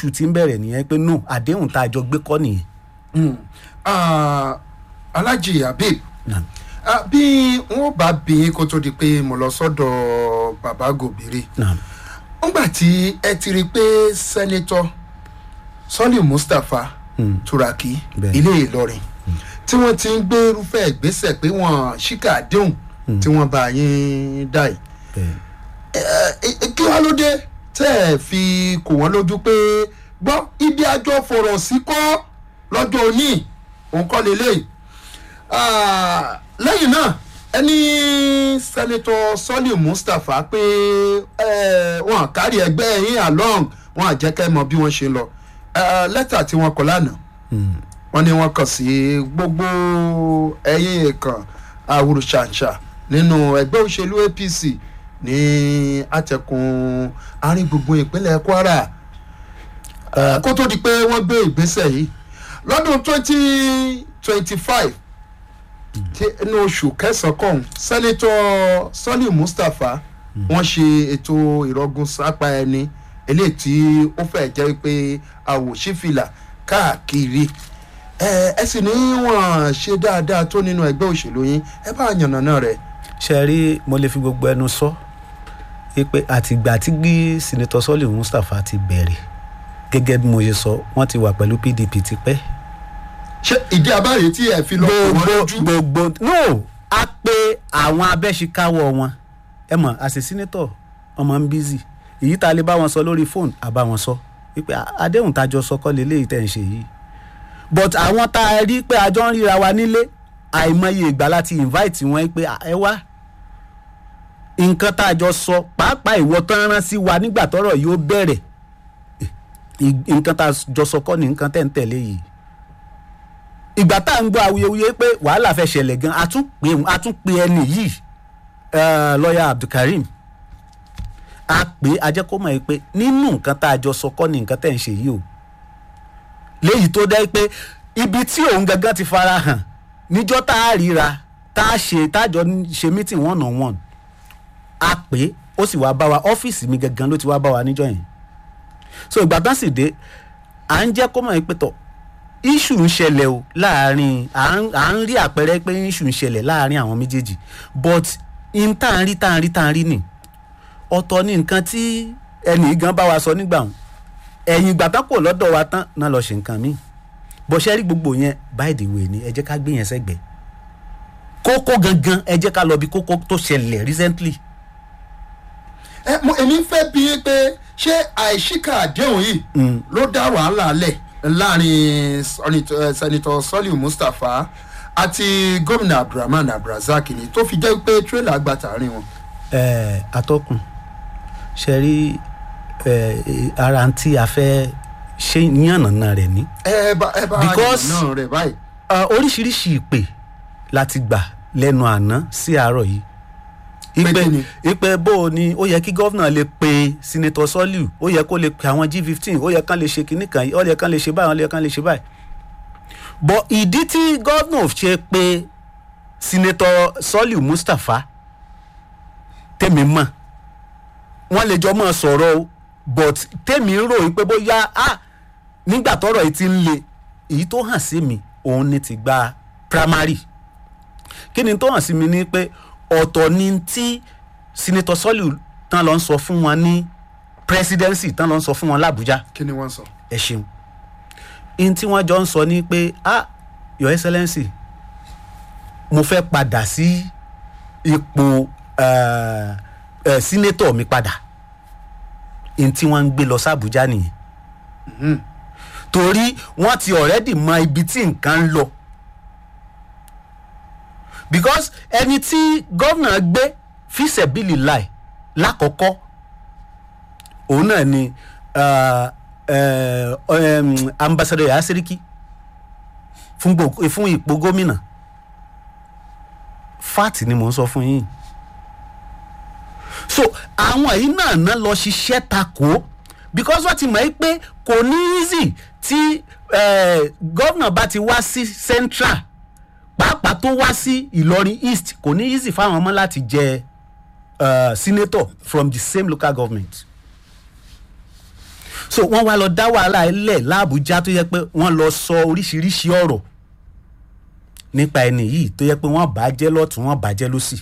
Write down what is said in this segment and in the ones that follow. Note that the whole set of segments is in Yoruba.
issue ti ń bẹ̀rẹ̀ nìyẹn pé no àdéhùn tá a jọ gbé kọ́ nìyẹn. Mm. Ah, alhaji habib Naam. ah, bí wọn bá bí kó tó di pé mo lọ sọ́dọ̀ baba gòbìrì Naam. nígbà tí ẹ ti rí i pé sẹ́nitọ́ sọ́lì mustapha turaki Bẹ́ẹ̀. ilé ìlọrin tí wọ́n ti ń gbé irúfẹ́ ìgbésẹ̀ pé wọ́n ṣíkà àdéhùn tí wọ́n bá yín dá yìí bẹ́ẹ̀. ẹ- ẹ- kí wàá ló dé tẹ́ ẹ fi kò wọ́n lójú pé gbọ́ ibi àjọ fọ̀rọ̀ sí kọ́ lọ́jọ́ òní òun kọ́ lélẹ̀ lẹ́yìn náà ẹni sẹ́nitọ́ sọ́lì mustapha pé ẹ, wọn kárí ẹgbẹ́ yín along wọn àjẹkẹ́ mọ bí wọ́n ṣe lọ Eh, lẹ́tà tí wọ́n kọ lánàá wọ́n ní wọ́n kàn sí gbogbo ẹ̀yìn kan àwùrù ṣàǹṣà nínú ẹgbẹ́ òṣèlú apc ní àtẹkùn àárín gbùngbùn ìpínlẹ̀ kwara Eh, kó tó di pé wọ́n gbé ìgbésẹ̀ yìí lọ́dún twenty twenty five inú oṣù kẹsàn-án kọ̀ọ̀hún sẹ́nitọ́ sọ́lì mustapha wọ́n ṣe ètò ìrọ́gùn sápá ẹni eléyìí tí ó fẹ́ jẹ́ pé àwòṣífìlà káàkiri ẹ ẹ sì ní wọn ṣe dáadáa tó nínú ẹgbẹ́ òṣèlú yín ẹ bá yànnàná rẹ̀. ṣe rí mo lè fi gbogbo ẹnu sọ pé àtìgbà tí gbí sinetọ sọlì mustapha ti bẹ̀rẹ̀ gẹ́gẹ́ bí mo ṣe sọ wọ́n ti wà pẹ̀lú pdp tipẹ́. ṣé ìdí abáyé tí ẹ fi lọ pè wọ́n lójú. gbogbo no a pe àwọn abẹ́síkáwọ́ wọn ẹ mọ̀ àṣẹ sínétọ̀ ọmọ ń bízì èyí tá a lè bá wọn sọ lórí fóònù àbá wọn sọ wípé àdéhùn tájọ sọkọ lélẹ́yìí tẹ̀ ń ṣe yìí but àwọn tá a rí pé àjọ ń ríra wa nílé àìmọye ìgbà láti invite wọn pé ẹ wá nǹkan tá a jọ sọ pàápàá ìwọ tán rán sí wa nígbà tọrọ yóò bẹ̀rẹ̀ ì- nǹkan tá a jọ sọ kọ́ ni nǹkan tẹ̀ ń tẹ̀lé yìí ìgbà tá à ń gbọ́ awuyewuye pé wàhálà fẹ́ ṣẹlẹ̀ gan a tún pè a tún pè ẹni yìí eh, lọ́ọ̀yà abdulkareem a pè é a jẹ́ kó mọ̀ ẹ́ pé nínú nǹkan tá a jọ sọ kọ́ ni nǹkan tẹ̀ ń ṣe yìí o léyìí tó dẹ́ pé ibi tí òun gangan ti fara hàn níjọ́ tá a ríra tá a ṣe tá a jọ ń ṣe meeting one on one a pè é ó sì wá bá wa ọ́fíìsì mi gangan ló ti wá bá wa níjọ́ yẹn so ìgbà tán sì dé à ń jẹ́ kó mọ̀ ẹ́ pé tọ̀ issue ń ṣẹlẹ̀ o láàrin à ń à ń rí àpẹẹrẹ pé issue ń ṣẹlẹ̀ láàrin àwọn méjèèjì but in tá à ń rí tá à ń rí tá à ń rí nì ọ̀tọ̀ ni nǹkan tí ẹnì gan bá wa sọ nígbà wọn ẹ̀yìn ìgbà tán kò lọ́dọ̀ wa tán náà lọ ṣe nǹkan míì bó ṣe rí gbogbo yẹn by the way ni ẹ jẹ́ ká gbé yẹn sẹ́gbẹ̀ẹ́ kókó gangan ẹ jẹ́ ká lọ bí kókó tó ṣẹlẹ̀ recently ẹ mo èmi fẹ́ bí i pé ṣé àìsíkà àdéhùn yìí ló dá wàhálà lẹ̀ láàrin sọ́nitọ́- eh, sẹ́nitọ́ sọ́lì mustapha àti gómìnà abdulrahman abdulrasaq ni tó fi jẹ́ pé tírélà gba tààrin wọn. ẹ atọ́kùn ṣe rí ẹ ara tí a fẹ́ ṣe yànnàná rẹ̀ ní. ẹ bá ẹ bá Because- náà rẹ báyìí. Ah, oríṣiríṣi ìpè láti gbà lẹ́nu àná sí àárọ̀ yìí Pé ìpè kí ni? ìpè bó o ní ó yẹ kí gọ́vnà lè pe sinetọ sọ́líù ó yẹ kó lè pe àwọn g fifteen ó yẹ kán lè ṣe kinní kan yìí ó yẹ kán lè ṣe báyìí ó yẹ kán lè ṣe báyìí bọ̀ ìdí tí gọ́vnà ṣe pe sinetọ sọ́líù mustapha tèmi mọ̀ wọ́n lè jọ mọ́ sọ̀rọ̀ o but tèmi ń rò wípé bóyá ah nígbà tọ́rọ̀ yìí ti ń le èyí tó hàn sí mi òun ni ti gba primary kí ni tó hàn sí mi ni pé ọ̀tọ̀ ni tí senator sọ́lù tán lọ ń sọ fún wọn ní presidency tán lọ ń sọ fún wọn làbújá kí ni wọ́n sọ. ẹ ṣeun in tí wọ́n jọ ń sọ ni pé ah your excellency mo fẹ́ padà sí ipò eh, eh, senator mi padà in tí wọ́n ń gbé lọ sàbújá nìyẹn torí wọ́n ti already mọ ibi tí nǹkan ń lọ because ẹni tí gómìnà gbé fíṣẹ̀bìlì láì lákọ̀ọ́kọ́ òun náà ni uh, uh, um, ambassador yahya seriki fún gbo- fún ipò gómìnà fat ni mò ń sọ fún yín so àwọn yìí náà ná lọ ṣiṣẹ́ takò because wọ́n ti mọ̀ ẹ́ pé kò ní easy tí eh, gómìnà bá ti wá sí central pàápàá tó wá sí ìlọrin east kò ní easy fáwọn ọmọ láti jẹ uh, senator from the same local government so wọ́n wá lọ dá wàhálà lẹ̀ láàbújá tó yẹ pé wọ́n lọ sọ oríṣiríṣi ọ̀rọ̀ nípa ẹni yìí tó yẹ pé wọ́n bàjẹ́ lọ́tún wọ́n bàjẹ́ lọ́sì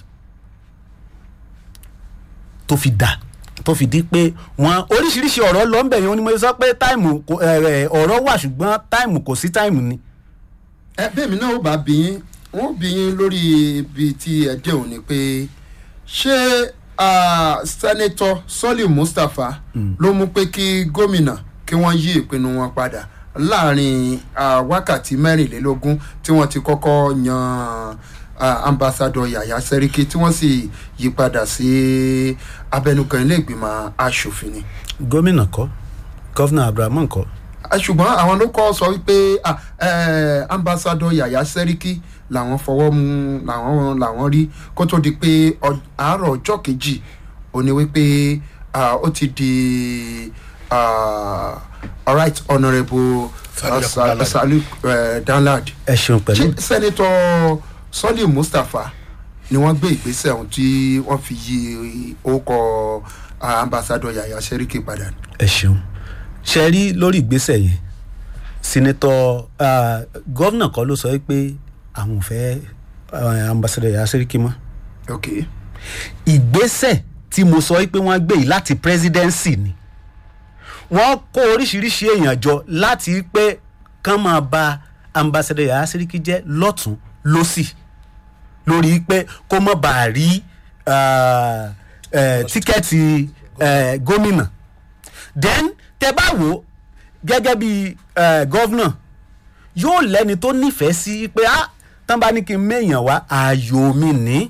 tó fi dà tó fi di pé wọ́n oríṣiríṣi ọ̀rọ̀ lọ ń bẹ̀ yẹn ni mo sọ pé táìmù kò- ẹ̀, ẹ̀, ọ̀rọ̀ wà ṣùgbọ́n táìmù kò sí táìmù ni. ẹ bẹ́ẹ̀ mi náà ó bá bí yín wọ́n bí yín lórí ibi tí ẹ dé òun ni pé ṣé ah, sẹ́nẹ́tọ̀ sọ́lì mustapha ló mú pé kí gómìnà kí wọ́n yí ìpinnu wọn padà láàrin ah, wákàtí mẹ́rìnlélógún tí wọ́n ti kọ́kọ́ yan ah, ambassadọ yàyà sẹ́ríkì tí wọ́n sì yí padà sí abẹnugan ilé ìgbìmọ̀ asòfin ni gómìnà kọ́ gọ́fìnà abrahamu kọ́ Ah, ṣùgbọ́n àwọn ló kọ́ sọ wípé ah, eh, ambassadọ yàyà sẹ́ríkì làwọn fọwọ́ mu làwọn làwọn rí kó tó di pé ọ- àárọ̀ ọjọ́ kejì ó ní wípé ah, ó ti di ah, alright honourable Saliu ah, Sa- Danlad. Saliu eh, danlad ẹ ṣeun ṣé pẹ̀lú sẹ́nitọ́ sọ́lì mustapha ni wọ́n gbé ìgbésẹ̀ ọ̀hún tí wọ́n fi yí orúkọ ah, ambassadọ yàyà sẹ́ríkì padà ni. ẹ ṣeun ṣe rí lórí ìgbésẹ̀ yẹn sinetọ gọ́vnà kan ló sọ pé àwọn ò fẹ́ eh, ambassadọ yàrá sẹ́ríkì mọ́ okay. ìgbésẹ̀ tí mo sọ pé wọ́n gbé yìí láti presidency ni wọ́n kó oríṣiríṣi èèyàn jọ láti pé kán máa ba ambassadọ yàrá sẹ́ríkì jẹ́ lọ́tún lọ́sì lórí pé kó má bàa rí ah, eh, tíkẹ́ẹ̀tì eh, gómìnà then tẹ bá wò ó gẹ́gẹ́ bí eh, gọ́vnà yóò lẹ́ni tó nífẹ̀ẹ́ sí pé ah tán bá ní kí n méèyàn wá ààyò mi ní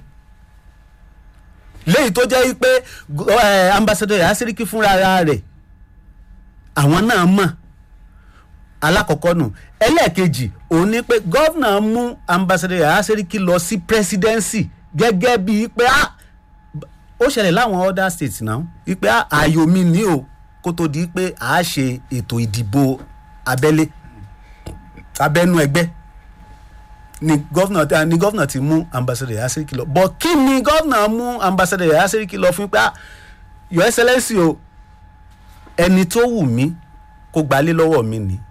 léyìí tó jẹ́ pé eh, ambassador yàrá sẹ́ríkì fúnra rẹ̀ àwọn náà mọ̀ alákọ̀ọ́kọ́ nù ẹlẹ́ẹ̀kejì òun ni pé gọ́vnà mú ambassador yàrá sẹ́ríkì lọ sí presidency gẹ́gẹ́ bíi pé ah ó ṣẹlẹ̀ láwọn other states náà wípé ah, ààyò mi ní o kó tó di pé a ṣe ètò ìdìbò abẹ́lé abẹ́nú ẹgbẹ́ ni gọ́vnà ni gọ́vnà ti mú ambassador yàrá sẹ́ríkì lọ but kí ni gọ́vnà mú ambassador yàrá sẹ́ríkì lọ fún pé ah, your excellence o ẹni tó wù mí kó gbalé lọ́wọ́ mi ni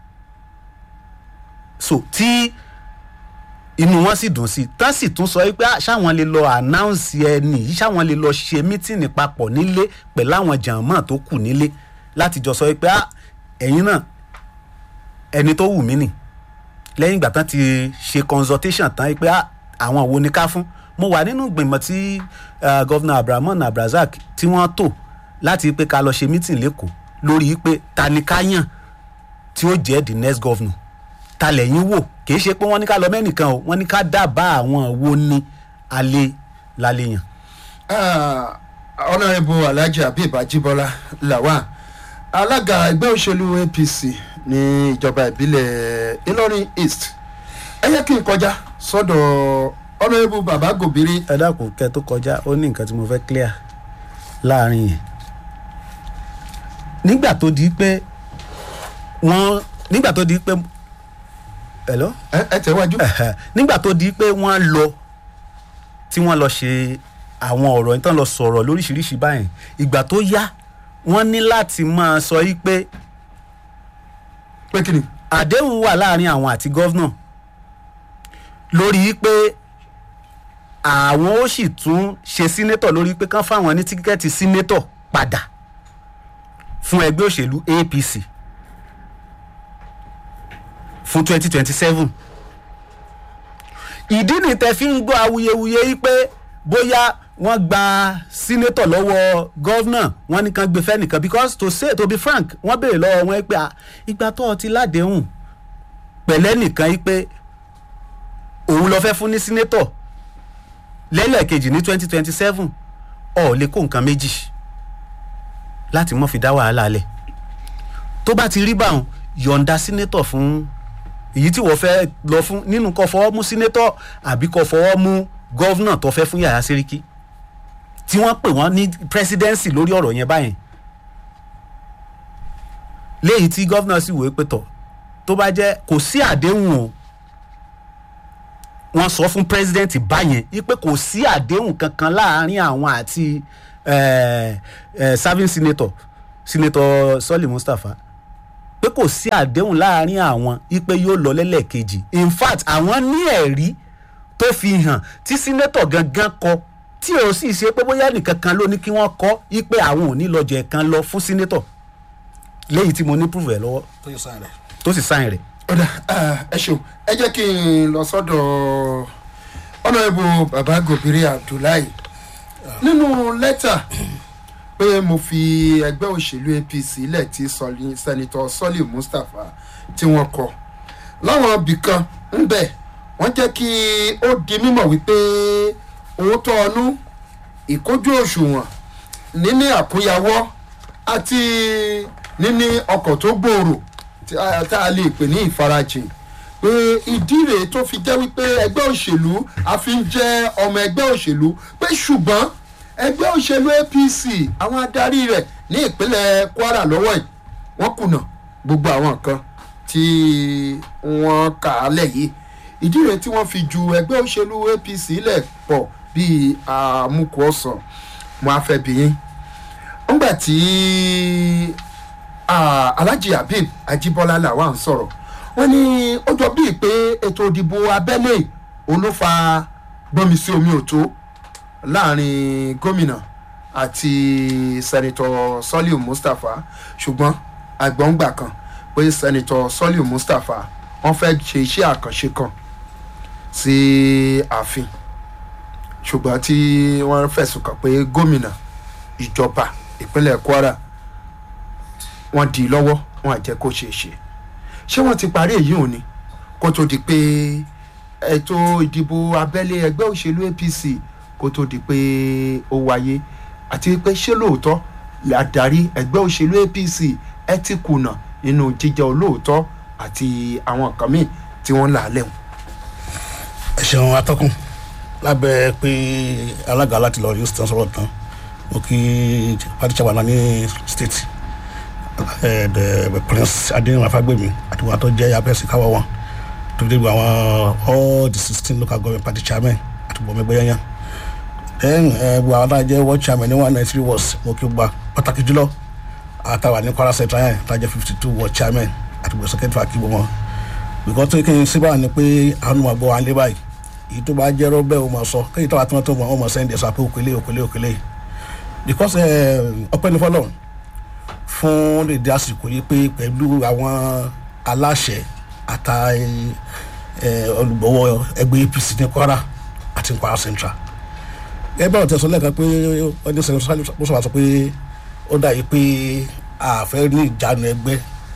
so tí inú wọn sì dùn sí tán sì tún sọ pé ah, ṣáwọn lè lọ announce ẹni yìí ṣáwọn lè lọ ṣe mítìnì papọ̀ nílé pẹ̀lú àwọn jàǹmọ́ tó kù nílé láti jọ sọ pé ah, ẹ̀yin náà ẹni tó wù mí nì lẹ́yìn ìgbà tán ti ṣe consultation tán pé ah, àwọn wo ni ká fún mo wà nínú ìgbìmọ̀ tí uh, gọ́vnà abrahamu abrazak tí wọ́n tò láti pé ká lọ ṣe mítìnì lẹ́kọ̀ọ́ lórí pé ta ni ká yàn tí ó jẹ́ the next governor ta lẹ́yìn wò kì í ṣe pé wọ́n ní ká lọ mẹ́nìkan o wọ́n ní ká dábàá àwọn wo ni alẹ́ lálẹ́ yàn. Ah, honourable alhaji habib ajibola lawan alága ẹgbẹ́ òṣèlú apc ní ìjọba ìbílẹ̀ ìlọrin east ẹ yẹ kí n kọjá sọ́dọ̀ honourable baba gobiri ẹ dákun kẹ tó kọjá ó ní nǹkan tí mo fẹ́ clear láàrin yẹn nígbà tó di pé wọ́n nígbà tó di pé hello ẹ ẹ tẹ̀wájú. Ẹ̀hẹ̀. nígbà tó di pé wọ́n lọ tí wọ́n lọ ṣe àwọn ọ̀rọ̀ yìí tán lọ sọ̀rọ̀ lóríṣiríṣi báyìí ìgbà tó yá wọ́n ní láti máa sọ yìí pé pé kí ni. àdéhùn wà láàrin àwọn àti gọ́vnà lórí pé àwọn ó sì tún ṣe sínétọ̀ lórí pé kán fáwọn ní tíkẹ́ẹ̀tì sínétọ̀ padà fún ẹgbẹ́ òṣèlú apc fún twenty twenty seven ìdí ni tẹ fi ń gbọ́ awuyewuye yìí pé bóyá wọ́n gba sínétọ̀ lọ́wọ́ gọ́vnà wọ́n ní kàn gbé fẹ́nìkan because to say to be frank wọ́n béèrè lọ́wọ́ wọn pé ah, ìgbà tó o ti ládéhùn pẹ̀lẹ́ nìkan yìí pé òun lọ fẹ́ fún ní sínétọ̀ lẹ́lẹ́kejì ní twenty twenty seven ọ̀ lè kó nǹkan méjì láti mọ́ fi dá wàhálà lẹ̀ tó bá ti rí báwọn yọ̀ǹda sínétọ̀ fún èyí tí wọ́n fẹ́ lọ fún nínú kó fọwọ́ mú sínétọ̀ àbí kó fọwọ́ mú gọ́vnà tó fẹ́ fún yàrá sẹ́ríkì tí wọ́n pè wọ́n ní presidency lórí ọ̀rọ̀ yẹn báyẹn léyìí tí gọ́vnà sì wòó pé tọ̀ tó bá jẹ́ kò sí àdéhùn o wọ́n sọ fún president báyẹn wípé kò sí àdéhùn kankan láàrin àwọn àti eh, eh, serving senator senator sọ́ọ̀lì mustapha pé kò sí àdéhùn láàrin àwọn ipe yóò lọ lẹ́lẹ́kejì in fact àwọn ní ẹ̀rí tó fi hàn tí sínétọ̀ gangan kọ tí ò sì ṣe pé bóyá nìkan kan ló ní kí wọ́n kọ́ ipe àwọn ò ní lọ jẹ̀ kan lọ fún sínétọ̀ léyìí tí mo ní proof ẹ̀ lọ́wọ́ tó yẹ sáà rẹ̀. tó sì sáìn rẹ̀. ọ̀dà ẹ ṣeun ẹ jẹ́ kí n lọ sọ́dọ̀ ọ̀nàrẹ́bù baba gòbìrì abdullahi nínú lẹ́tà pé mo fi ẹgbẹ́ òṣèlú apc lẹ̀ tí sọlí- sẹ́nitọ́ sọ́lì mustapha tí wọ́n kọ láwọn ibìkan ń bẹ̀ wọ́n jẹ́ kí ó di mímọ̀ wípé òótọ́ ọnú ìkójú òṣùwọ̀n níní àkúnyawọ́ àti níní ọkọ̀ tó gbòòrò tí a- tá a lè pè ní ìfarajìn pé ìdí rèé tó fi jẹ́ wípé ẹgbẹ́ òṣèlú a fi ń jẹ́ ọmọ ẹgbẹ́ òṣèlú pé ṣùgbọ́n ẹgbẹ́ òṣèlú apc àwọn adarí rẹ̀ ní ìpínlẹ̀ kwara lọ́wọ́ yìí wọ́n kùnà gbogbo àwọn nǹkan tí wọ́n kà á lẹ̀ yìí ìdí rèé tí wọ́n fi ju ẹgbẹ́ òṣèlú apc lẹ̀ pọ̀ bíi àmukù ọ̀sán mo á fẹ́ bí yín ńgbà tí ah, alhaji habib ajibola làwa ń sọ̀rọ̀ wọ́n ní ó jọ bíi pé ètò ìdìbò abẹ́lé òun ló fa gbọ́nmi sí omi òtó láàrin gómìnà àti sẹ́nitọ̀ sọ́líù mustapha ṣùgbọ́n àgbọ̀ngbà kan pé sẹ́nitọ̀ sọ́líù mustapha wọ́n fẹ́ ṣe iṣẹ́ àkànṣe kan sí ààfin ṣùgbọ́n tí wọ́n fẹ̀sùn kàn pé gómìnà ìjọba ìpínlẹ̀ kwara wọ́n dì í lọ́wọ́ wọn àjẹ́ kó ṣeé ṣe ṣé wọ́n ti parí èyí òní kó tó di pé ètò ìdìbò abẹ́lé ẹgbẹ́ òṣèlú apc kó tó di pé ó wáyé àti pé ṣé lóòótọ́ làdarí ẹgbẹ́ òṣèlú apc ẹ ti kùnà nínú jíjẹ olóòótọ́ àti àwọn nǹkan míì tí wọ́n là á lẹ́wọ̀n. ẹ ṣeun atọ́kùn lábẹ́ pé alága láti lọ rí stan sọ̀rọ̀ tán mo kí party chairman náà ní state ẹ the prince adéyẹmọ afágbèmí àti wọn tó jẹ́ abẹ́sí káwọ́ wọn tó dé àwọn all the sixteen local government party chairman àti bọ̀mẹ́gbẹ́ yẹn then ẹ gbọ́ àwọn náà jẹ́ world chairman ní one ninety three wards mo kí gba pàtàkì jùlọ àtàwà ní kwara central yẹn tá a jẹ́ fifty two world chairman àti bọ̀ secretary àkíbọ̀ wọn bìkọ́ tó kí n síbà ni pé àwọn ọmọ àgbọ̀ wa ń lé báyìí èyí tó bá jẹ́ rọ́bẹ̀ o máa sọ kéyìí tó bá tó tó wọn mọ̀ sẹ́ndẹ̀ sọ pé òkèlè òkèlè òkèlè because ọpẹ́ ní fọlọ́ fún lèdè àsìkò yìí pé pẹ̀lú àwọn aláṣẹ àta olùgbọ́wọ́ ẹgbẹ́ apc ní kwara àti kwara central gẹ́gẹ́ bá ọ̀tẹ̀ sọ lẹ́ẹ̀kan pé ọdún sẹ́yìn sọ́sọ́ sọ pé ó dà yìí pé àfẹ́ ní ìjánu ẹgbẹ́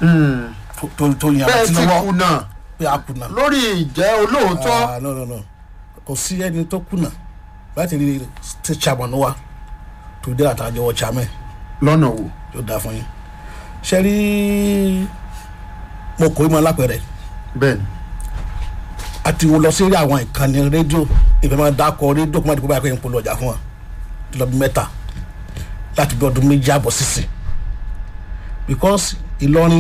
tó tó yan bẹ́ẹ̀ àti ti lọ́wọ́ kùnà pé a kùnà lórí ìjẹ́ olóòótọ́ ah no no no kò sí ẹni tó kùnà láti rí state chairman wa tó dé àtàjọ wọ chairman lọ́nà wo. yóò dáa fún yín ṣe rí mo kò í mọ lápẹrẹ bẹ́ẹ̀ni àti wo lọ sí rí àwọn ìkànnì rédíò ìfẹ́ máa dákọ rédíò kó má dìbò báyìí pé n polówó ọjà fún wọn lọ bí mẹ́ta láti bí ọdún méjì àbọ̀ sísìn because ìlọrin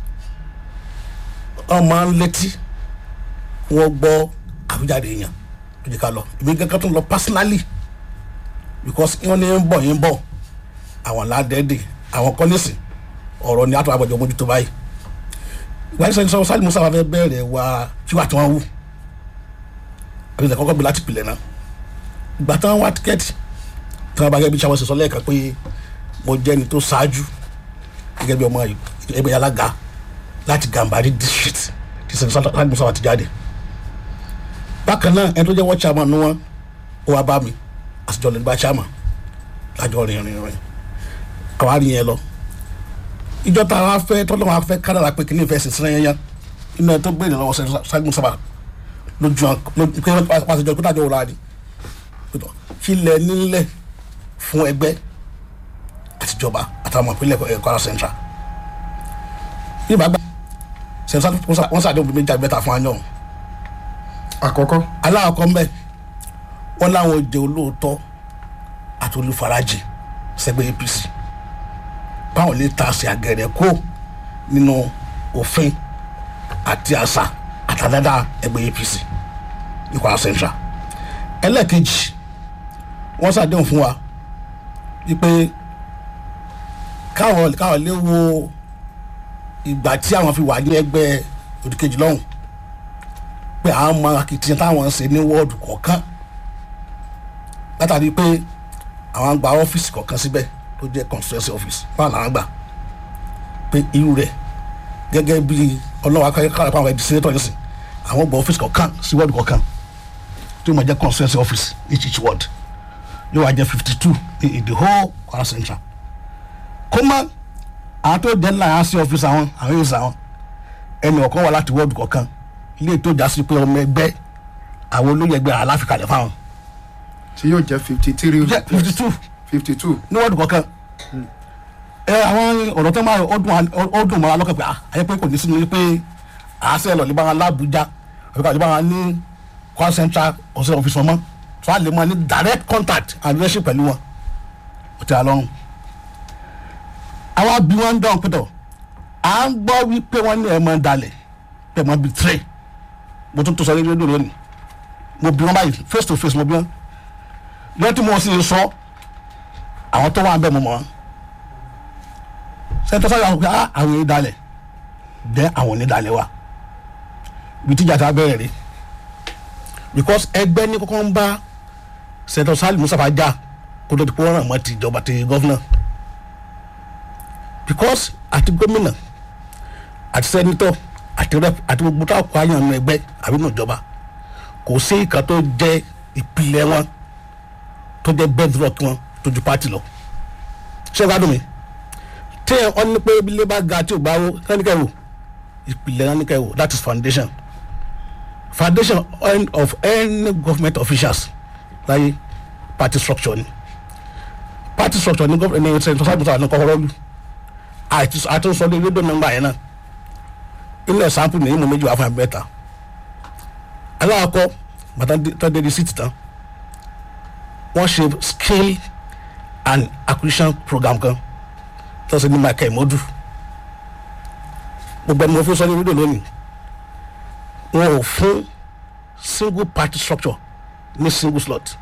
wọn máa ń létí wọn gbọ́ àwíjàde èèyàn tó jẹ́ ká lọ ìbí kankan tó ń lọ personally because wọn ní ń bọ̀ yín bọ̀ àwọn ládẹ́ẹ̀dẹ̀ àwọn kọ́lẹ́sì ọ̀rọ̀ ni àtọ́ àgbàjọ mójútó báyìí ìgbà tí sọ sálì musa fẹ́ bẹ̀rẹ̀ wá kí wàá tí wọ́n wù àbí ìlẹ̀ kọ́kọ́ bí láti pilẹ̀ náà ìgbà tí wọ́n wá tíkẹ́ẹ̀tì tí wọ́n bá gẹ́gẹ́ bí sáwọn ṣe sọ lẹ́ẹ̀kan pé mo jẹ́ ni tó ṣáájú gẹ́gẹ́ bí ọmọ ẹgbẹ́ alága láti gàmbàrí district tí sọ sálì musa wà ti jáde bákan náà ẹni tó jẹ́ wọ́n chairman ni wọ́n ó wá bá mi àtijọ́ lè gba chairman lájọ rìn rìn rìn àwa rí yẹn lọ ìjọ tá a wá fẹ́ tọ́lọ́ wa fẹ́ kádàrà pé kí ní ìfẹ́ sísìn yẹn yẹn inú ẹ tó gbé ìrìn lọ́wọ́ sẹ́gun sábà lójú wọn pé wọ́n ti jọ pé tájọ́ wò láàdì pẹ̀tọ́ kí lẹ nílẹ̀ fún ẹgbẹ́ àtijọba àtàwọn ìpínlẹ̀ ẹ̀ Kwara Central bí ìbá gbà sẹ́gun wọ́n sàdéhùn bíi méjì àgbẹ̀ta fún anyọ̀ àkọ́kọ́ aláàkọ́ mbẹ́ wọ́n láwọn jẹ́ olóòótọ́ àti olùfarajì sẹ́gbẹ́ APC báwọn lè ta àṣẹ àgẹ̀rẹ̀ kó nínú òfin àti àṣà àtàdáda ẹgbẹ́ APC ní Kwara Central ẹlẹ́ẹ̀kejì wọ́n ṣàdéhùn fún wa wípé káwọn káwọn lè wo ìgbà tí àwọn fi wà ní ẹgbẹ́ òdìkejì lọ́hùn pé àwọn mọ akitiyan táwọn ń ṣe ní wọ́ọ̀dù kọ̀ọ̀kan látàrí pé àwọn gba ọ́fíìsì kọ̀ọ̀kan síbẹ̀ tó jẹ́ constituency office báwọn làwọn gbà pé irú rẹ̀ gẹ́gẹ́ bí ọlọ́wọ́ akẹ́kọ̀ọ́ àpá àwọn ẹ̀dí senator yẹn sìn àwọn gba ọ́fíìsì kọ̀ọ̀kan sí wọ́ọ̀dù kọ̀ọ̀kan tí ó máa jẹ́ constituency office each each ward yóò wá jẹ́ fifty two in the whole Kwara Central kó má àwọn tó jẹ́ ńlá yẹn sí ọ́fíìsì àwọn àwọn yóò sà wọn ẹnì ọ̀kan wà láti wọ́ọ̀dù kọ̀ọ̀kan ilé tó já sí pé ọmọ ẹgbẹ́ àwọn olóyè ẹgbẹ́ aláfikalẹ̀ fáwọn tí yóò jẹ́ fifty three jẹ́ fifty two fifty two ní wọ́ọ̀dù kọ̀ọ̀kan ẹ àwọn ọ̀rọ̀ tó máa ọdún ọdún mọ́ra lọ́kàn pé à ayé pé kò ní sínú pé àásẹ̀ lọ ní báwọn lábújá àbí ká lè báwọn ní Kwara Central ọ̀sẹ̀ ọ̀fíìsì wọn mọ́ tó a lè máa ní direct contact and relationship pẹ̀lú wọn ó ti àlọ́run. àwa bí wọ́n ń dán pẹ̀tọ̀ à ń gbọ́ wípé wọ́n ní ẹ̀ máa ń dalẹ̀ pé ẹ̀ máa bí tray mo tún tó sọ rédíò lónìí mo bí wọn báyìí face to face mo bí wọn lọ́tí mo sì sọ àwọn tó wà ń bẹ̀ mọ́ mọ́ sẹ́ńtọ́ sọ́yà wọn pé ah àwọn yìí dalẹ̀ dẹ́ àwọn ní dalẹ̀ wa ibi tíjà tá a bẹ̀rẹ̀ rí because ẹgbẹ́ ní kọ́kọ́ ń bá sẹ́ńtọ́ sálì Mustapha jà kó tó di pé wọ́n ràn mọ́ ti ìjọba ti gọ́fúnà because àti gómìnà àti sẹ́nitọ́ àti rep àti gbogbo táwọn kọ́ àyàn nínú ẹgbẹ́ àbí nínú ìjọba kò sí ìkan tó jẹ́ ìpìlẹ̀ wọn tó jẹ́ bedrock wọn tó ju party lọ ṣé o gbádùn mi tí ẹ ọ́n ní pé ilé bá ga tí ò bá wó kẹ́nikẹ́ wò ìpìlẹ̀ kẹ́nikẹ́ wò that is foundation foundation of any government officials láyé party structure ni party structure ni government ní ṣe ṣáàbùsọ àti kọ́kọ́rọ́ lù àti àtúnṣe lórí rédíò nọ́mbà yẹn náà inú ẹ̀ sample ní ìmọ̀ méjì wà fún abẹ́ta aláàkọ́ bàtà tó dé di síìtì tán wọ́n ṣe skill and acquisition program kan tó ṣe ní michael modu gbogbo ẹni mo fi sọ ní rédíò lónìí wọn ò fún single party structure ní single slot